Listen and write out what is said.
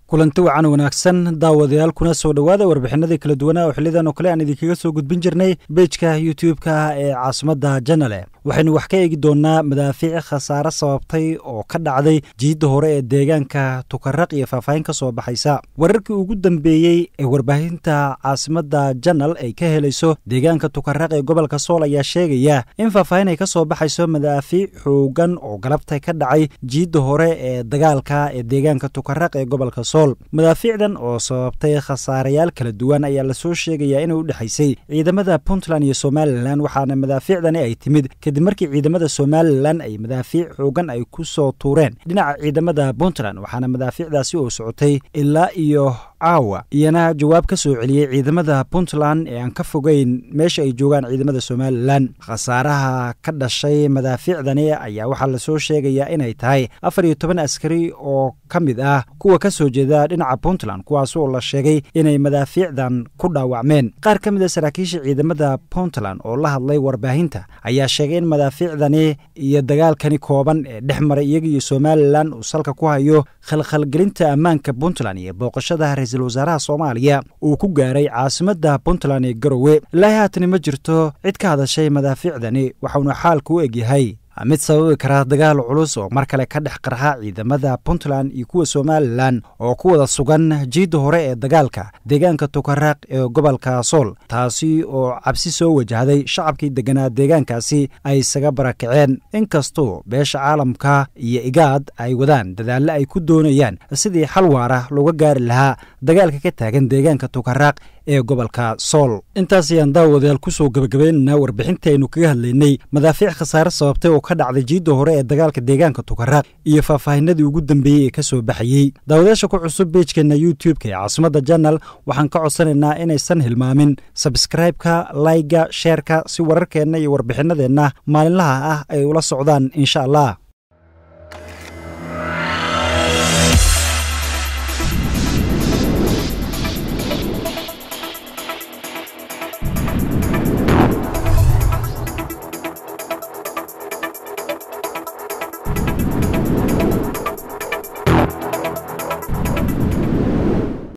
kulanti wacan wanaagsan daawadayaal kuna soo dhowaada warbixinadii kala duwanaa oo xilidan oo kale aan idinkaga soo gudbin jirnay bejka youtube-ka ee caasimadda janale waxaynu wax ka eegi doonnaa madaafiic khasaare sababtay oo ka dhacday jiidda hore ee deegaanka tukaraq iyo faahfaahin ka soo baxaysa wararkii ugu dambeeyey ee warbaahinta caasimadda janal ay ka helayso deegaanka tukaraq ee gobolka sool ayaa sheegaya in faahfaahin ay ka soo baxayso madaafiic xoogan oo galabta ka dhacay jiidda hore ee dagaalka ee deegaanka tukaraq ee gobolka sool madaafiicdan oo sababtay khasaarayaal kala duwan ayaa lasoo sheegayaa inay u dhexaysay ciidamada puntland iyo somalilan waxaana madaafiicdani ay timid kadib markii ciidamada somalilan ay madaafiic xoogan ay ku soo tuureen dhinaca ciidamada puntland waxaana madaafiicdaasi oo socotay ilaa iyo caawa iyana jawaab ka soo celiyey ciidamada puntland ee aan ka fogeyn meesha ay joogaan ciidamada somalilan khasaaraha ka dhashay madaafiicdani ayaa waxaa lasoo sheegayaa inay tahay afar iyo toban askari oo ka mid ah kuwa ka soo jeeda dhinaca puntland kuwaas oo la sheegay inay madaafiicdan ku dhaawacmeen qaar ka mid a saraakiisha ciidamada puntland oo la hadlay warbaahinta ayaa sheegay in madaafiicdani iyo dagaalkani kooban ee dhex maray iyaga iyo somalilan uu salka ku hayo khalkhalgelinta ammaanka puntland iyo booqashada ra-iisul wasaaraha soomaaliya uu ku gaaray caasimadda puntland ee garowe ilaahi haatani ma jirto cid ka hadashay madaafiicdani waxauna xaalku u egyahay mid sababi kara dagaal culus oo mar kale ka dhex qarxa ciidamada puntland iyo kuwa somalilan oo ku wada sugan jiidda hore ee dagaalka deegaanka tukaraq ee gobolka sool taasi oo cabsi soo wajahday shacabkii deganaa deegaankaasi ay isaga barakaceen inkastoo beesha caalamka iyo igaad ay wadaan dadaalle ay ku doonayaan sidii xal waara looga gaari lahaa dagaalka ka taagan deegaanka tukaraq ee gobolka sool intaas ayaan daawadayaal kusoo gebagabaynaynaa warbixintii aynu kaga hadlaynay madaafiic khasaare sababtay oo ka dhacday jiidda hore ee dagaalka deegaanka tukaraq iyo faahfaahinadii ugu dambeeyey ee ka soo baxayey daawadayaasha ku cusub beejkeena youtube-ka ee caasimadda janal waxaan ka codsanaynaa inaysan hilmaamin sabskraibeka layga sheerka si wararkeenna iyo warbixinadeenna maalinlaha ah ay ula socdaan insha allah